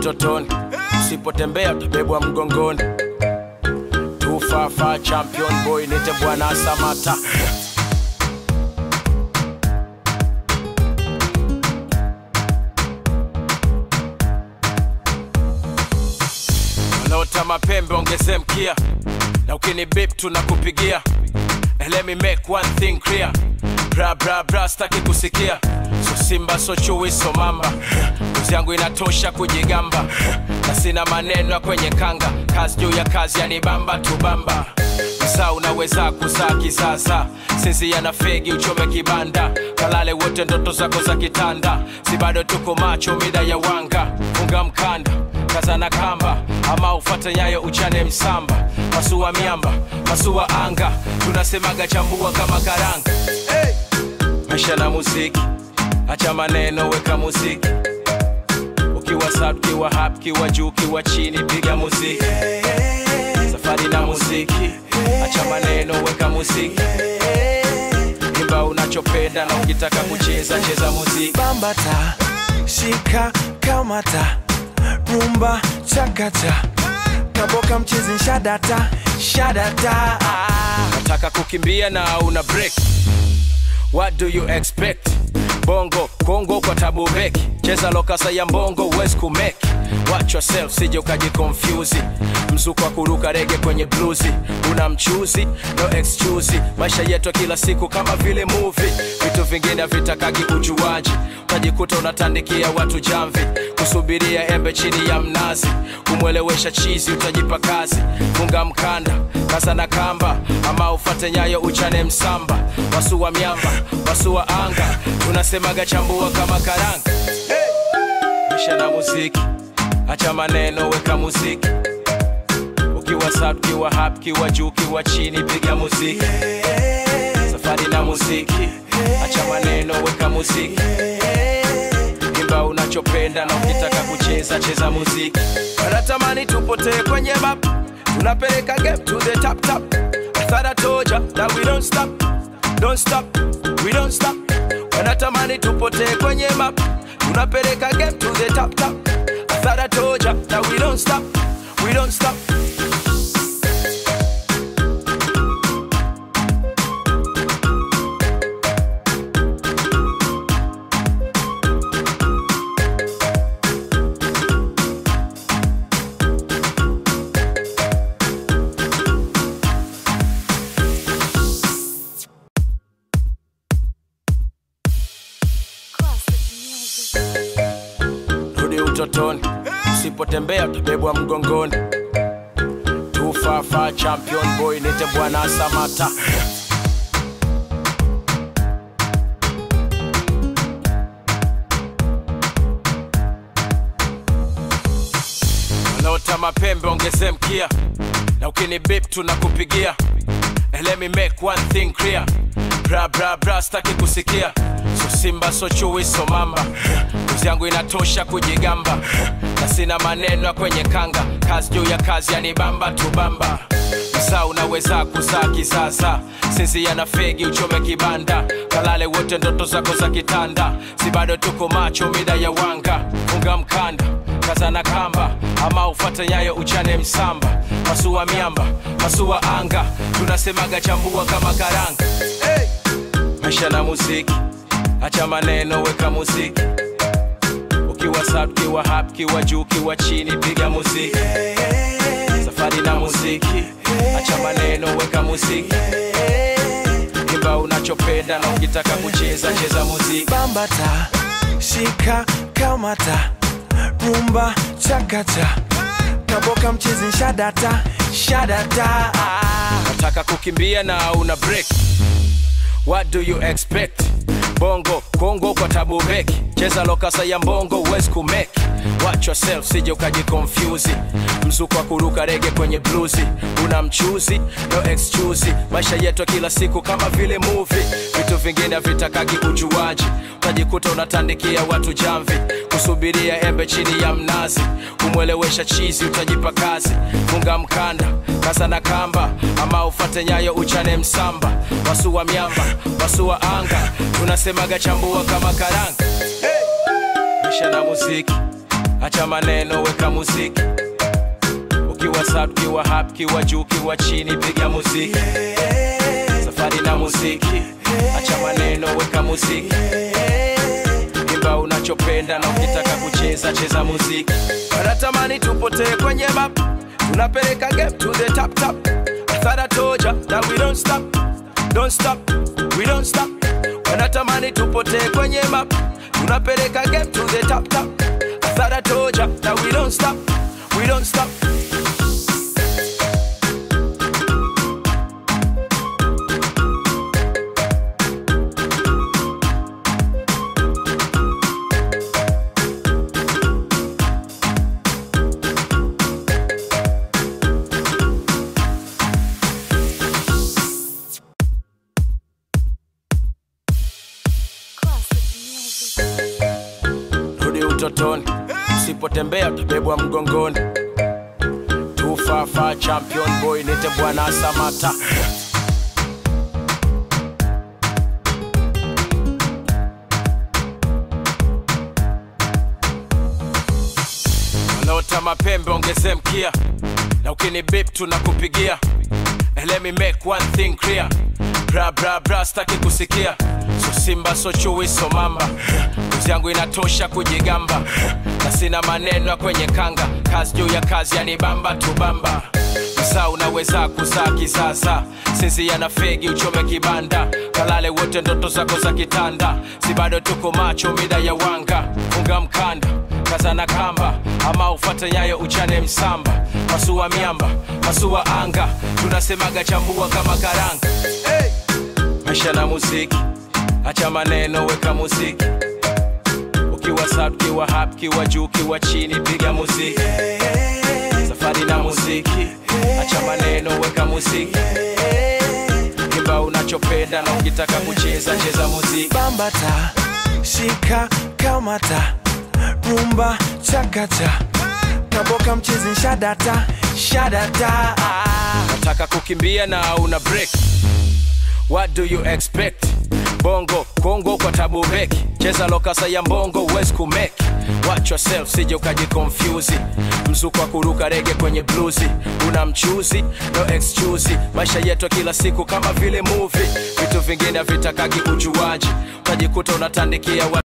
utotoni, usipotembea utabebwa mgongoni. Tufafa champion boy, nite bwana Samata. Wanaota mapembe ongeze mkia, na ukini bip tunakupigia. And let me make one thing clear, bra bra bra, staki kusikia. So simba so chui so mamba, kazi yangu inatosha kujigamba, na sina maneno ya kwenye kanga. Kazi juu ya kazi yanibamba tubamba Msaa unaweza kuzaa kisasa, sisi yana fegi uchome kibanda, kalale wote ndoto zako za kitanda, si bado tuko macho mida ya wanga, funga mkanda kazana kamba ama ufate nyayo uchane msamba masua miamba masua anga tunasemaga chambua kama karanga hey! maisha na muziki acha maneno weka muziki ukiwa sub kiwa hap kiwa juu kiwa chini piga muziki safari na muziki acha maneno weka muziki imba unachopenda na ukitaka kucheza cheza muziki bambata shika kamata rumba chakata kaboka mchezi shadata shadata nataka kukimbia na una break what do you expect bongo kongo kwa tabu beki cheza lokasa ya mbongo huwezi kumeki watch yourself sije ukajikonfyuzi mzuko wa kuruka rege kwenye bluzi una mchuzi no excuse maisha yetu ya kila siku kama vile movie vitu vingine havitakagi ujuaji utajikuta unatandikia watu jamvi kusubiria embe chini ya mnazi kumwelewesha chizi utajipa kazi funga mkanda kaza na kamba ama ufate nyayo uchane msamba wasua miamba wasua anga tunasemaga chambua kama karanga maisha na muziki acha maneno weka muziki ukiwa sub kiwa hap kiwa juu kiwa chini piga muziki safari na muziki acha maneno weka muziki imba unachopenda na ukitaka kucheza cheza muziki wanatamani tupotee kwenye map tunapeleka game to the top top I thought I told ya that we don't stop don't stop we don't stop wanatamani tupotee kwenye map tunapeleka game to the top top I thought I told ya that we don't stop we don't stop Classic music. rudi utotoni, usipotembea utabebwa mgongoni. Tufafa champion boy, nite bwana Samata. Wanaota mapembe ongeze mkia, na ukini bip tunakupigia. And let me make one thing clear, bra bra bra, staki kusikia. So simba so chui so mamba, kazi yangu inatosha kujigamba, na sina maneno ya kwenye kanga. Kazi juu ya kazi yanibamba tubamba Msaa unaweza kuzaa kisasa, sisi yana fegi uchome kibanda, kalale wote ndoto zako za kitanda, si bado tuko macho mida ya wanga, funga mkanda kaza na kamba ama ufate nyayo uchane msamba masua miamba masua anga tunasemaga chambua kama karanga hey! maisha na muziki acha maneno weka muziki ukiwa sub kiwa hap kiwa juu kiwa chini piga muziki safari na muziki acha maneno weka muziki imba unachopenda na ukitaka kucheza cheza muziki bambata shika kamata rumba chakata kaboka mchezi shadata shadata nataka kukimbia na una break what do you expect bongo kongo kwa tabu beki cheza lokasa ya mbongo huwezi kumeki watch yourself sije ukajikonfyuzi mzuko wa kuruka rege kwenye bluzi una mchuzi no excuse maisha yetu ya kila siku kama vile movie vitu vingine havitakagi ujuaji utajikuta unatandikia watu jamvi kusubiria embe chini ya mnazi kumwelewesha chizi utajipa kazi funga mkanda kaza na kamba ama ufate nyayo uchane msamba wasua miamba wasua anga tunasemaga chambua kama karanga maisha na muziki acha maneno weka muziki ukiwa sub kiwa hap kiwa juu kiwa chini piga muziki safari na muziki acha maneno weka muziki imba unachopenda na ukitaka kucheza cheza muziki wanatamani tupotee kwenye map tunapeleka game to the top top I thought I told ya that we don't stop don't stop we don't stop wanatamani tupotee kwenye map tunapeleka game to the top top I thought I told ya that we don't stop we don't stop rudi utotoni usipotembea utabebwa mgongoni tufafa champion boy nite bwana samata wanaota mapembe ongeze mkia na ukini bip tunakupigia And let me make one thing clear bra bra bra staki kusikia so simba so chui so mamba kuzi yangu inatosha kujigamba na sina maneno ya kwenye kanga kazi juu ya kazi yanibamba tubamba msaa unaweza kuzaa kisasa sinzia na fegi uchome kibanda kalale wote ndoto zako za kitanda si bado tuko macho mida ya wanga funga mkanda kaza na kamba ama ufate nyayo uchane msamba masua miamba masua anga tunasemaga chambua kama karanga hey! maisha na muziki acha maneno weka muziki ukiwa sub kiwa hap kiwa juu kiwa chini piga muziki safari na muziki acha maneno weka muziki imba unachopenda na ukitaka kucheza cheza muziki bambata shika kamata rumba chakacha kaboka mchezi shadata shadata nataka kukimbia na una break what do you expect bongo kongo kwa tabu beki cheza lokasa ya mbongo uwezi kumeki watch yourself sije ukajikonfyuzi mzuko wa kuruka rege kwenye bluzi una mchuzi no excuse maisha yetu ya kila siku kama vile movie vitu vingine vitakagi ujuaji utajikuta unatandikia wa